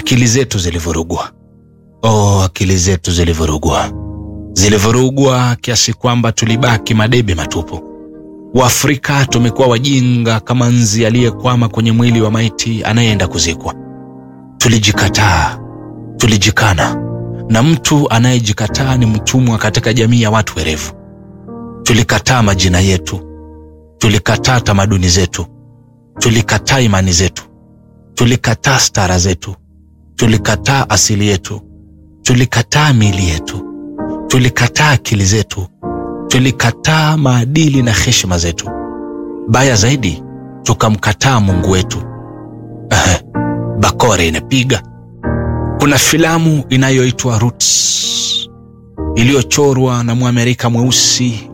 akili zetu zilivurugwa. Oh, akili zetu zilivurugwa, zilivurugwa kiasi kwamba tulibaki madebe matupu. Waafrika tumekuwa wajinga kama nzi aliyekwama kwenye mwili wa maiti anayeenda kuzikwa. Tulijikataa, tulijikana, na mtu anayejikataa ni mtumwa katika jamii ya watu werevu. Tulikataa majina yetu, tulikataa tamaduni zetu, tulikataa imani zetu, tulikataa stara zetu, tulikataa asili yetu, tulikataa miili yetu, tulikataa akili zetu, tulikataa maadili na heshima zetu. Baya zaidi, tukamkataa Mungu wetu. Ehe, bakora inapiga. Kuna filamu inayoitwa Roots iliyochorwa na Mwamerika mweusi